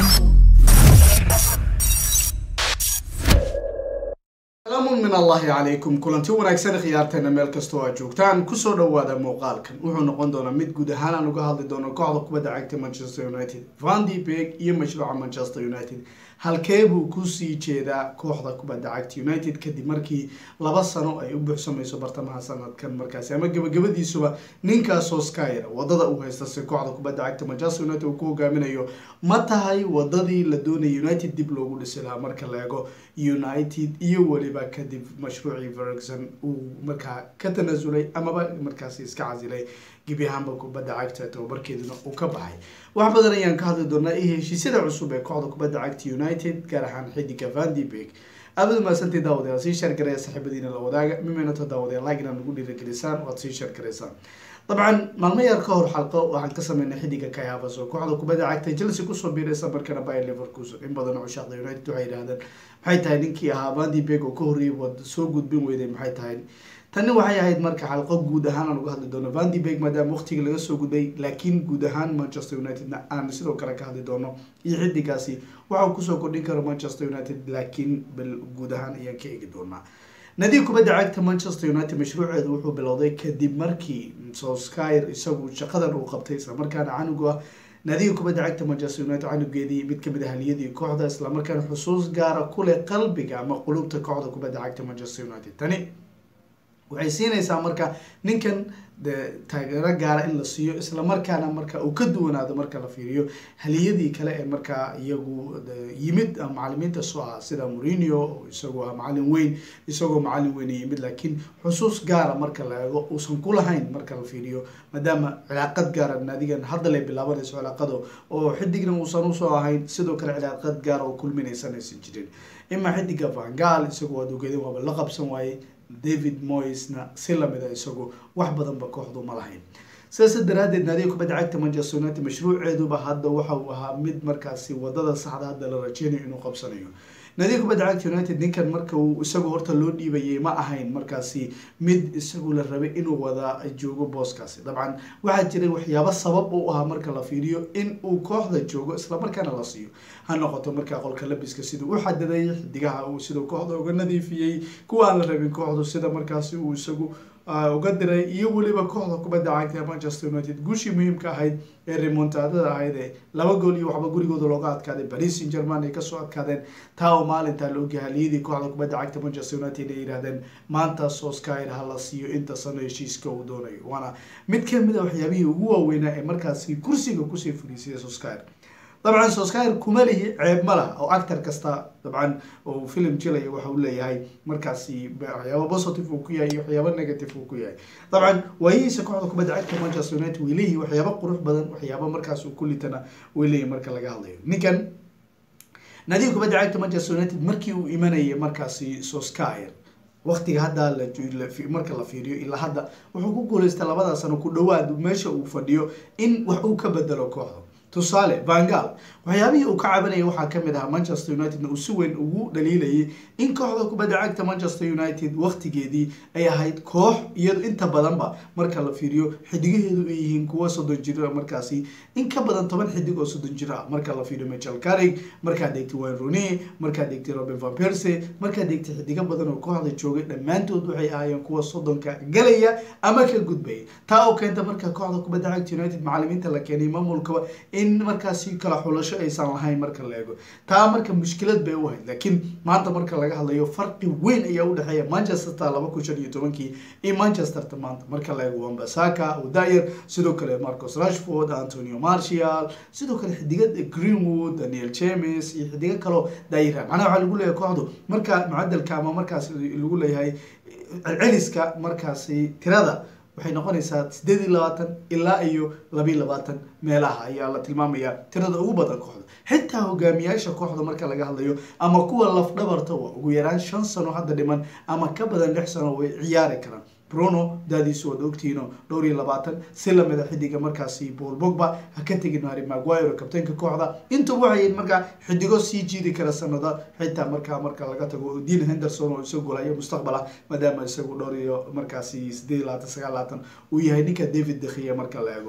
salaamun min allahi calaykum kulanti wanaagsan khiyaarteena meel kastoo aad joogtaan kusoo dhawaada muuqaalkan wuxuu noqon doonaa mid guud ahaan aan uga hadli doono kooxda kubadda cagta manchester united vandi beg iyo mashruuca manchester united halkee buu kusii jeedaa kooxda kubadda cagta united kadib markii laba sano ay u buuxsamayso bartamaha sanadkan markaasi ama gabagabadiisuba ninkaasoo skyr wadada uu haysta si kooxda kubadda cagta manchester united uu ku hogaaminayo ma tahay wadadii la doonaya united dib loogu dhisi lahaa marka la eego united iyo weliba kadib mashruucii ferguson uu markaa ka tanasulay amaba markaasi iska casilay gebi ahaanba kubadda cagta tababarkeeduna uu ka baxay wax badan ayaan ka hadli doonaa iyo heshiisyada cusub ee kooxda kubadda cagta united gaar ahaan xidiga vandibeg aabad mahadsantii daawadayaal sii sheer gareya saaxiibadiina la wadaaga mimaynato daawadayaal like inaad nagu dhiirigelisaan waad sii sheer garaysaan dabcan maalmo yar ka hor xalqo waxaan ka sameynay xidiga kai havas oo kooxda kubadda cagta chelsea kusoo biiraysa markana bayer leverkusen in badan oo cushaaqda united waxay yidhahdeen maxay tahay ninkii ahaa vandi beg oo ka horreeyay wad soo gudbin weyday maxay tahay tani waxay ahayd marka xalqo guud ahaan aan uga hadli doono vandi beg maadaama waqtigii laga soo gudbay laakiin guud ahaan manchester unitedna aan sidoo kale ka hadli doono iyo xidigaasi waxau kusoo kordhin karo manchester united laakiin bal guud ahaan ayaan ka eegi doonaa nadiig kubadda cagta manchester united mashruuceedu wuxuu bilowday kadib markii solskyr isagu shaqadan uu qabtay islamarkaana canugu ah naadiga kubadda cagta manchester united canugeedii mid kamid a haliyadii kooxda islamarkaana xusuus gaara kuleh qalbiga ama qulubta kooxda kubadda cagta manchester united tani waxay siinaysaa marka ninkan de taageero gaara in la siiyo islamarkaana marka uu ka duwanaado marka la fiiriyo haliyadii kale ee markaa iyagu yimid macalimiinta soo ah sida morinio isagoo ah macalin weyn isagoo macalin weyn yimid laakiin xusuus gaara marka la eego uusan ku lahayn marka la fiiriyo maadaama cilaaqad gaara naadigan hadda lay bilaabanayso cilaaqado oo xidigna uusan usoo ahayn sidoo kale cilaaqad gaara oo kulminaysan aysan jirin imaa xidiga vangal isagoo aad ogeedin waaba la qabsan waaye david moysna si lamida isagu wax badanba kooxdu ma lahayn sidaas daraadeed naadiga kubadda cagta manchester united mashruuceeduba hadda waxa uu ahaa mid markaasi wadada saxda hadda la rajeynayo inuu qabsanayo naadiga kubadda cagta united ninkan marka uu isagu horta loo dhiibayay ma ahayn markaasi mid isagu la rabay inuu wada joogo booskaasi dabcan waxaa jiray waxyaabo sabab u ahaa marka la fiiriyo in uu kooxda joogo islamarkaana la siiyo ha noqoto markaa qolka labiska sida u xadiday xidigaha uu sidau kooxda uga nadiifiyey kuwa aan la rabin kooxdu sida markaasi uu isagu uga diray iyo weliba kooxda kubadda cagta manchester united guushii muhiimka ahayd ee remontadada ahayd ee laba gool iyo waxba gurigooda looga adkaaday paris saint german ay kasoo adkaadeen taa oo maalintaa laoga haliyadii kooxda kubadda cagta manchester united ay yidhahdeen maanta soskyr ha la siiyo inta sano heshiiska uu doonayo waana mid kamid a waxyaabihii ugu waaweynaa ee markaasi kursiga kusii fadhiisaya soskyr dabcan soskyr kuma lihi ceeb ma lah oo actor kasta dabcan oo film jilaya waxa uu leeyahay markaasi waxyaaba positive uu ku yahay iyo waxyaaba negative uu ku yahay dabcan waayihiisa kooxda kubadda cagta manchester united way leeyihi waxyaaba qurux badan waxyaaba markaas uu kulitana way leeyihi marka laga hadlayo ninkan naadiga kubadda cagta manchester united markii uu imanayay markaasi soskyr waqtiga hadda marka la fiiriyo ilaa hadda wuxuu ku guuleystay labada sano ku dhawaad meesha uu fadhiyo in wax uu ka bedelo kooxda tusaale vangal waxyaabihii uu ka cabanayay waxaa kamid ahaa manchester unitedna uu si weyn ugu dhaliilayay in kooxda kubadda cagta manchester united waqtigeedii ay ahayd koox iyado inta badanba marka la fiiriyo xidigaheedu ay yihiin kuwa soddon jir markaasi in ka badan toban xidig oo soddon jir ah marka la fiiriyo michel carrig markaad eegtay wayne rooney markaad eegtay robin van perse markaad eegtay xidigo badan oo kooxda joogay dhammaantood waxay ahaayeen kuwa soddonka galaya ama ka gudbaya taa oo keenta marka kooxda kubadda cagta united macalimiinta la keenay maamulkaba in markaasi kala xulasho aysan lahayn marka la eego taa marka mushkilad bay u ahayd laakiin maanta marka laga hadlayo farqi weyn ayaa udhexeeya manchesterta laba kun shan iyo tobankii iyo manchesterta maanta marka la eego wambasaka udayer sidoo kale marcos rashford antonio martial sidoo kale xidigada greenwood daniel james iyo xidigo kaloo daayira macnaha waxaa lagu leeyahay kooxdu marka mucadalka ama markaas lagu leeyahay celiska markaasi tirada waxay noqonaysaa sideed iyo labaatan ilaa iyo labiiyo labaatan meelaha ayaa la tilmaamaya tirada ugu badan kooxda xitaa hogaamiyaasha kooxda marka laga hadlayo ama kuwa lafdhabarta waa ugu yaraan shan sano hadda dhiman ama ka badan lix sano way ciyaari karaan bruno daadiisu waad ogtihiino dhowr iyo labaatan si lamida xidiga markaasi paul bogba ha ka tegin harry maguire kabtaynka kooxda intuba waxay markaa xidigo sii jiidi kara sanada xitaa markaa marka laga tago dean henderson oo isagu golayo mustaqbal ah maadaama isagu dhowr iyo markaasi sideed iyo labaatan sagaal labaatan uu yahay ninka david dekhiya marka la eego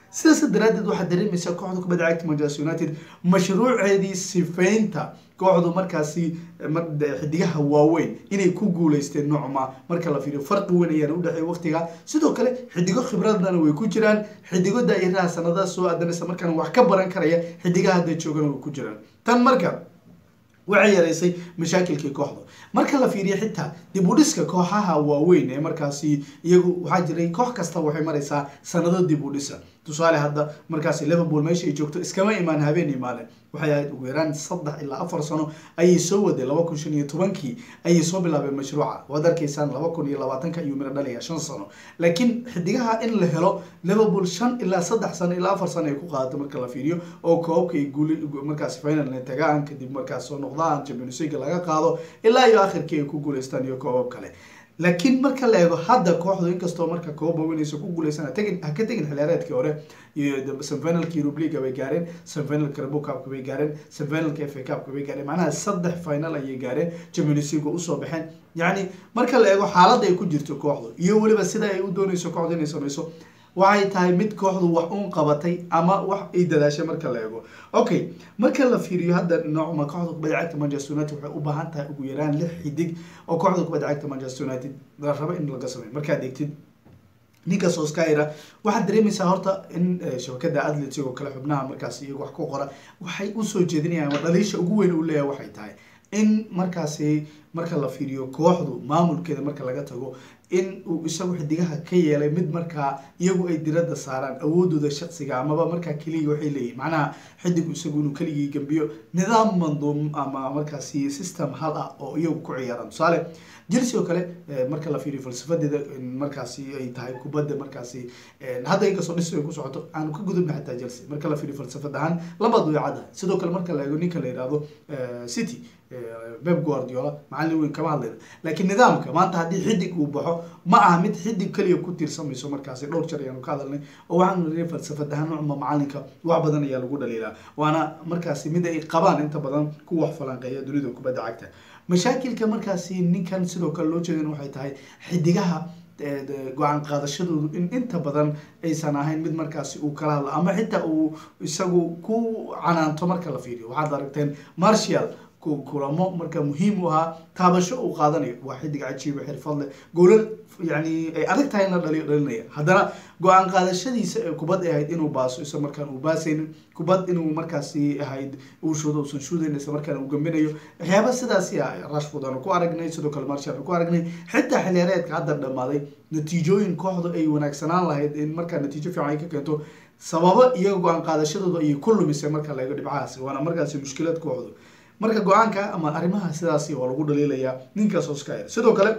sidaas daraadeed waxaad dareemaysaa kooxda kubadda cagta manchester united mashruuceedii sifeynta kooxdu markaasi xidigaha waaweyn inay ku guuleysteen noocma marka la fiiriyo farqi weyn ayaana udhexeeya waqtiga sidoo kale xidigo khibradana way ku jiraan xidigo daayiraha sanadaha soo aadanaysa markaan wax ka baran karaya xidigaha hadda joogana way ku jiraan tan marka waxay yareysay mashaakilkii kooxda marka la fiiriyo xitaa dib u dhiska kooxaha waaweyn ee markaasi iyagu waxaa jiray koox kasta waxay maraysaa sanado dib u dhisa tusaale hadda markaasi liverpool meesha ay joogto iskama imaan habeen imaale waxay ahayd ugu yaraan saddex ilaa afar sano ayay soo waday laba kun shan iyo tobankii ayay soo bilaabeen mashruuca waad arkaysaan laba kun iyo labaatanka ayuu miro dhalaya shan sano laakiin xidigaha in la helo liverpool shan ilaa saddex sano ilaa afar sano ay ku qaadato marka la fiiriyo oo koobka ay guuli markaasi finalna tagaan kadib markaas soo noqdaan champions league laga qaado ilaa iyo akhirkii ay ku guuleystaan iyo koobab kale laakiin marka la eego hadda kooxdu inkastoo marka koob waaweynaysa ku guuleysan tagin ha ka tegin xiliyaareedkii hore iyo semifinalka Europe League bay gaareen semifinalka Carabao Cup bay gaareen semifinalka FA Cup bay gaareen macnaha saddex final ayay gaareen Champions League usoo baxeen yacni marka la eego xaaladda ay ku jirto kooxdu iyo weliba sida ay u dooneyso kooxdu inay sameyso waxay tahay mid kooxdu wax uun qabatay ama wax ay dadaashay marka la eego okay marka la fiiriyo hadda noocma kooxda kubadda cagta manchester united waxay u baahan tahay ugu yaraan lix xidig oo kooxda kubadda cagta manchester united la rabo in laga sameeyo markaad eegtid ninka soskayra waxaad dareemaysaa horta in shabakada atletic oo kale xubnaha markaasi iyaga wax ku qora waxay usoo jeedinayaan ama dhaliisha ugu weyn uu leeyahay waxay tahay in markaasi marka la fiiriyo kooxdu maamulkeeda marka laga tago in uu isagu xidigaha ka yeelay mid markaa iyagu ay diradda saaraan awoodooda shaksiga amaba markaa keliya waxay leeyihin macnaha xidigu isagu inuu keligii gambiyo nidaam manduum ama markaasi system hal ah oo iyagu ku ciyaaraan tusaale chelsea oo kale marka la fiiriyo falsafadeeda markaasi ay tahay kubadda markaasi hadda inkastoo dhis ay ku socoto aanu ka gudubna xataa chelsea marka la fiiriyo falsafad ahaan labad way caddahay sidoo kale marka la eego ninka la yihahdo city beb guardiola macallin weyn kama hadlayna laakiin nidaamka maanta haddii xidig uu baxo ma aha mid xidig keliya ku tiirsamayso markaasi dhowr jar ayaanu ka hadalnay oo waxaanu niri falsafad ahaan nucma macalinka wax badan ayaa lagu dhaliilaa waana markaasi mid ay qabaan inta badan ku wax falanqeeya dunida kubadda cagta mashaakilka markaasi ninkan sidoo kale loo jeedin waxay tahay xidigaha go-aan qaadashadoodu in inta badan aysan ahayn mid markaasi uu kala hadlo ama xitaa uu isagu ku canaanto marka la fiiriyo waxaad aragteen martial kulamo marka muhiim u ahaa taabasho uu qaadanayo waa xidig cajiiba xirfad leh goolal yani ay adag tahay in la dhaliyo dhalinaya haddana go-aan qaadashadiisa ee kubad ay ahayd inuu baaso isla markaan uu baasaynin kubad inuu markaasi ahayd uu shudo uusan shudayn isla markaan uu gambinayo waxyaaba sidaasi ah rashford aanu ku aragnay sidoo kale marshal aanu ku aragnay xitaa xiliyaareedka hadda dhamaaday natiijooyin kooxdu ay wanaagsanaan lahayd in markaa natiijo fiican ay ka keento sababo iyaga go-aan qaadashadooda ayay ku lumisay marka la eego dhibcahaasi waana markaasi mushkilad kooxdu marka go-aanka ama arrimaha sidaasi waa lagu dhaliilayaa ninkaas oscar sidoo kale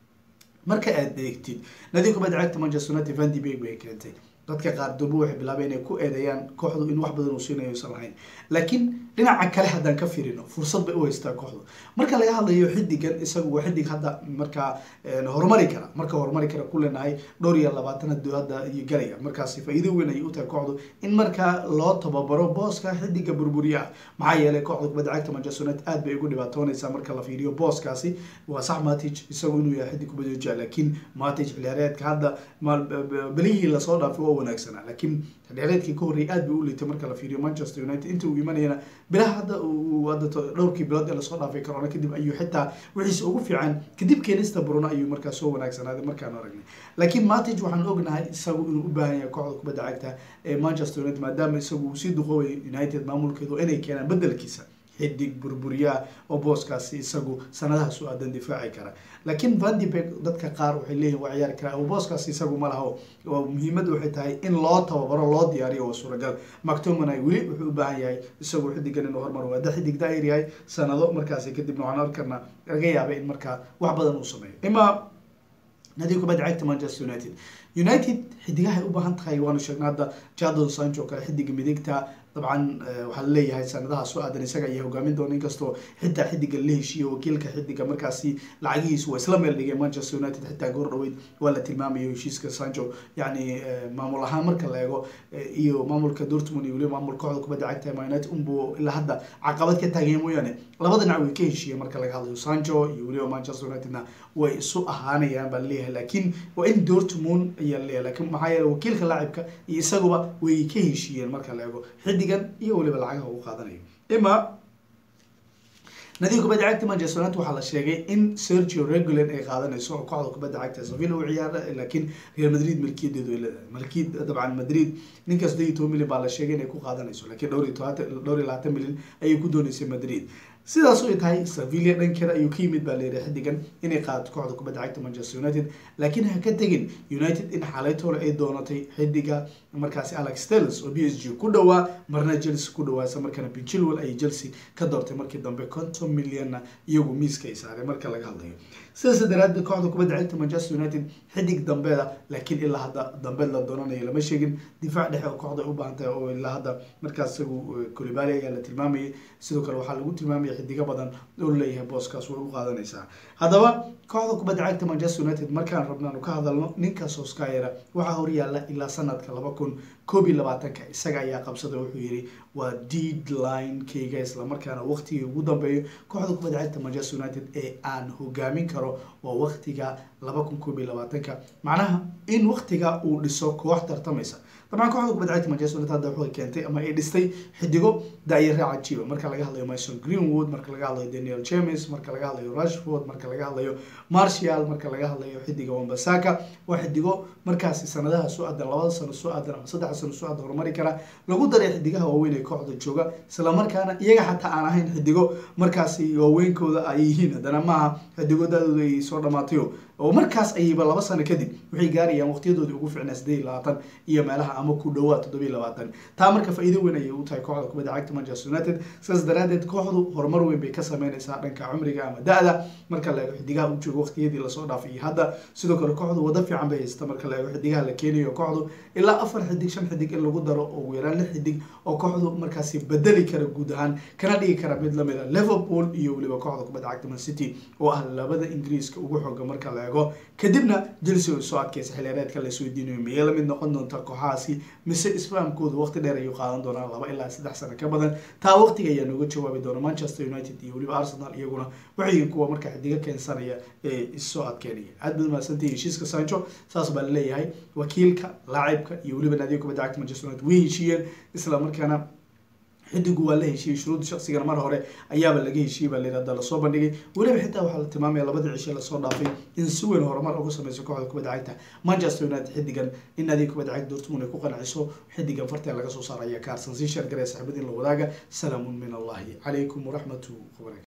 marka aad eegtid nadiga kubadda cagta manchester united van de Beek bay keentay dadka qaar durbo waxay bilaabeen inay ku eedeeyaan kooxdu in wax badan uu siinayo usan lahayn laakiin dhinaca kale haddaan ka firino fursad bay u haystaa kooxdu marka laga hadlayo xidigan isagu waa xidig hadda markaa horumari kara marka horumari kara ku leenahay dhowr iyo labaatan hadda iyo galaya markaasi faa-iido weyn ayay u tahay kooxdu in markaa loo tababaro booska xidiga burburiya ah maxaa yeelay kooxda kubadda cagta manchester united aad bay ugu dhibaatoonaysaa marka la fiiriyo booskaasi waa sax matic isagu inuu yahay xidig kubadda jecel laakiin matic xiliyaareedka hadda belihii lasoo dhaafay waa wanaagsanaa laakiin xiliyaareedkii ka horreeyay aad bay u liitay marka la fiiriyo manchester united inta uu imanayana bilaha hadda uu hadda dhowrkii bilood ee lasoo dhaafay corona kadib ayuu xitaa wixiisa ugu fiican kadib keenista bruno ayuu markaa soo wanaagsanaaday markaan aragnay laakiin matic waxaan ognahay isagu inuu u baahan yahay kooxda kubadda cagta ee manchester united maadaama isagu uu sii duqoobay united maamulkeedu inay keenaan bedelkiisa xidig burburiyaa oo booskaasi isagu sanadaha su aadan difaaci kara laakiin van de Beek dadka qaar waxay leeyihin waa ciyaari karaa oo booskaasi isagu ma laho muhiimadda waxay tahay in loo tababaro loo diyaariyo waa suuragal mactominay weli wuxuu u baahan yahay isagu xidigan inuu horumar waada xidig daayir yahay sanado markaasi kadibna waxaan arkarna laga yaabay in markaa wax badan uu sameeyo ima nadiga kubadda cagta manchester united united xidigahay u baahan tahay waanu sheegnay hadda jadon sancho kale xidiga midigta dabcan waxaa laleeyahay sanadaha soo aadan isaga ayaa hogaamin doona inkastoo xitaa xidiga la heshiiyo wakiilka xidiga markaasi lacagihiisu waa isla meel dhigay manchester united xitaa goor dhaweyd waa la tilmaamayo heshiiska sancho yani maamul ahaan marka la eego iyo maamulka dortmund iyo weliba maamul kooxda kubadda cagta man united unbu ilaa hadda caqabad ka taagaya mooyaane laba dhinac way ka heshiiyeen marka laga hadlayo sancho iyo weliba manchester unitedna way isu ahaanayaan baa laleeyahay laakiin waa in dortmund ayaa laleeyahay lakin maxaa yeele wakiilka laacibka iyo isaguba way ka heshiiyeen marka la eego xidigan iyo weliba lacagaha uu qaadanayo ima nadiga kubadda cagta manchester united waxaa la sheegay in sergio regulan ay qaadanayso oo kooxda kubadda cagta sevilla u ciyaara laakiin real madrid milkiyadeedu ay leedahay malkiyad dabcan madrid ninka saddeed iyo toban milyan baa la sheegay inay ku qaadanayso laakiin dhowr iyo toban dhowr iyo labaatan milyan ayay ku dooneysay madrid sidaas ay tahay sevilla dhankeeda ayuu ka yimid baa layidhi xidigan inay qaadato kooxda kubadda cagta manchester united laakiin ha ka tegin united in xalaytoole ay doonatay xidiga markaasi alex telles oo b s g ku dhawaa marna chelsea ku dhawaa isla markaana pinchilwell ayay chelsea ka doortay markii dambe konton milyanna iyagu miiska ay saaray marka laga hadlayo sidaas daraadeed kooxda kubadda cagta manchester united xidig dambeeda laakiin ilaa hadda dambeed la doonanayo lama sheegin difaac dhexe oo kooxda u baahan tahay oo ilaa hadda markaas isagu colibali ayaa la tilmaamayay sidoo kale waxaa lagu tilmaamaya xidigo badan oo leeyahay booskaas way u qaadanaysaa haddaba kooxda kubadda cagta manchester united markaan rabnaanu ka hadalno ninka soskayera waxaa horyaala ilaa sanadka laba kun koob iyo labaatanka isaga ayaa qabsada wuxuu yidhi waa deadline kayga islamarkaana waqtigii ugu dambeeyo kooxda kubadda cagta manchester united ee aan hogaamin karo waa waqtiga laba kun koob iyo labaatanka macnaha in waqtiga uu dhiso koox tartamaysa dabcan kooxda kubadda cagta manchester united hadda waxay keentay ama ay dhistay xidigo daayara cajiiba marka laga hadlayo mason greenwood marka laga hadlayo daniel james marka laga hadlayo rashford marka laga hadlayo martial marka laga hadlayo xidiga wambasaka waa xidigo markaasi sanadaha soo aadan labada sano soo aadan ama saddexa sano soo aadan horumari kara lagu daray xidigaha waaweyn ee kooxda jooga islamarkaana iyaga xataa aan ahayn xidigo markaasi waaweynkooda ay yihiin haddana maaha xidigo daadooda ay soo dhamaatayo oo markaas ayayba laba sano kadib waxay gaarayaan waqtiyadoodii ugu ficnaa sideed iyo labaatan iyo meelaha ama ku dhawaad toddoba iyo labaatan taa marka faa'iido weyn ayay u tahay kooxda kubadda cagta manchester united sidaas daraadeed kooxdu horumar weyn bay ka sameynaysaa dhanka cumriga ama da-da marka la eego xidigaha u joogo waqtiyadii lasoo dhaafay iyo hadda sidoo kale kooxdu wado fiican bay haysata marka la eego xidigaha la keenayo kooxdu ilaa afar xidig shan xidig in lagu daro oo ugu yaraan lix xidig oo kooxdu markaasi bedeli kara guud ahaan kana dhigi kara mid lamid a liverpool iyo weliba kooxda kubadda cagta man city oo ah labada ingiriiska ugu xooga marka la eego kadibna chelsea soo adkeysa xilyareedka la isweydiinayo miyay lamid noqon doonta kooxahaasi mise isfahamkoodu waqti dheer ayuu qaadan doonaa laba ilaa saddex sano ka badan taa waqtiga ayaa nooga jawaabi doona manchester united iyo weliba arsenal iyaguna waxay kuwa marka xidiga keensanaya ee issoo adkeynaya aad baad mahadsantahi heshiiska sancho saas baa laleeyahay wakiilka laacibka iyo weliba naadiga kubadda cagta manchester united way heshiiyeen isla markaana xidigu waa la heshiiyey shuruudda shaqsigana mar hore ayaaba laga heshiiyey baa layirahda lasoo bandhigay weliba xitaa waxaa la tilmaamaya labadii cishe lasoo dhaafay in si weyn horumar uga sameyso kooxda kubadda cagta manchester united xidigan in naadiga kubadda cagta dortmund ay ku qanciso xidigan farteen laga soo saaraya kaarsan sii sheergaraya saaxiibada in la wadaaga salaamun min allahi calaykum waraxmatu wabarakatu